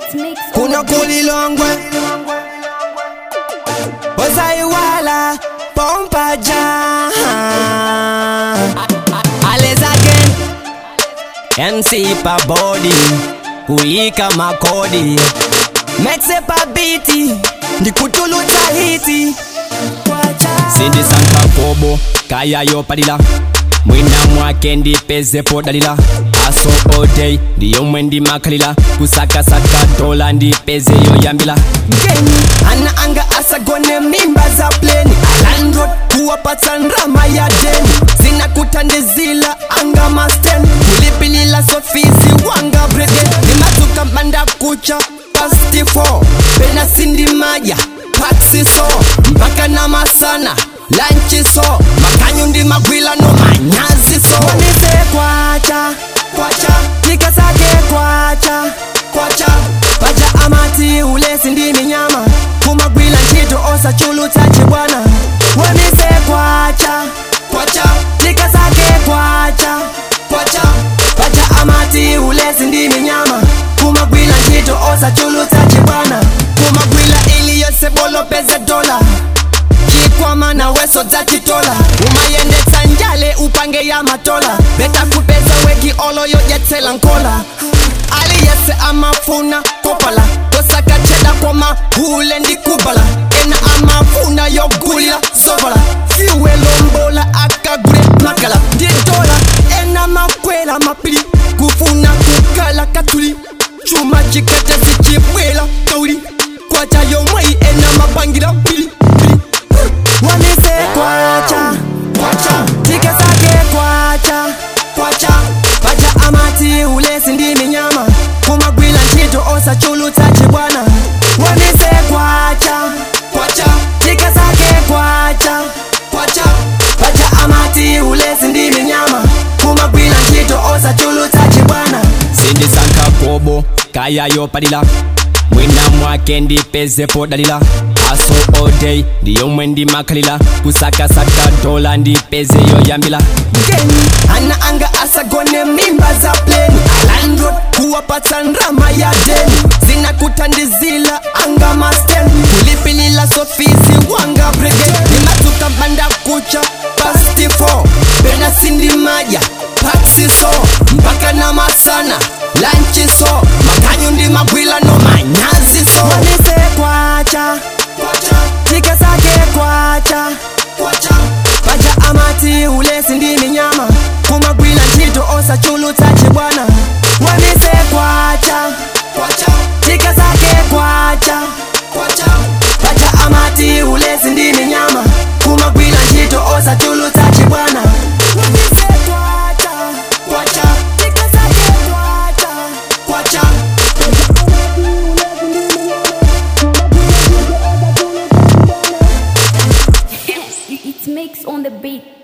kuno kulilongwe osaiwala pompaja ales again mc pabodi kuika makodi mexe pabiti ndikutulutsa hiti sindisanka kobo kayayo padila mwina mwake ndipezepo dalila aso odei ndiyomwe ndimakhalira kusakasaka dola ndipezeyo yambila mgeni ana anga asagone mimba za pleni alandrod kuwapatsa ndrama ya deni zinakuthandizila anga masten kulipilila sofisi wanga brede nimatuka manda kucha pasti 4 pena sindimaya paksiso mpaka na masana lanchiso makanyu ndi magwila no manyaziso wanise kwacha kwacha tikasake kwacha kwacha pacha amati ulesi ndi minyama kumagwila ntchito osachulutsa chibwana wanise kwacha kwacha tikasake kwacha kwacha pacha amati ulesi ndi minyama kumagwila ntchito osachulutsa chibwana kumagwila iliyose bolopeze dola chikwama na weso dzachitola umayendetsa njale upange ya matola beta kupeza weki oloyo jetsela nkola aliyese amafuna kopala kosakacheda kwa mahule ndi kubala ena amafuna yogulila sovala fiwelombola akagule magala ndi dola ena makwela mapili kufuna kukala katuli chuma chikete zichibwela kauli kwacha yomwei ena mapangila pili wanise kwacha kwacha tikesake kwacha kwacha pacha amati ulesi ndi minyama kumagwila ntchito osachulutsa chibwana wanise kwacha kwacha tikesake kwacha kwacha pacha amati ulesi ndi minyama kumagwila ntchito osachulutsa chibwana sindisankha kobo kayayo padila mwina mwake ndipezepo dalila aso odei ndiyomwe ndimakhalira kusakasaka dola ndipezeyo yambila mgeni ana anga asagone mimba za pleni alandrod kuwapatsa ndrama ya deni zinakuthandizila anga masten kulipilila sofisi wanga brigade nimatuka manda kucha pasti 4 pena sindimaya paksiso mpaka na masana lanchiso makanyu ndi magwila no manyaziso wanise kwacha tikasake kwacha pacha amati ulesi ndi minyama kumagwila ntchito osachulutsa chibwana wanise kwacha tikasake kwacha pacha amati ulesi ndi minyama kumagwila ntchito osachulutsa chibwana wanise kwacha kwacha tikasake kwacha kwacha It makes on the beat.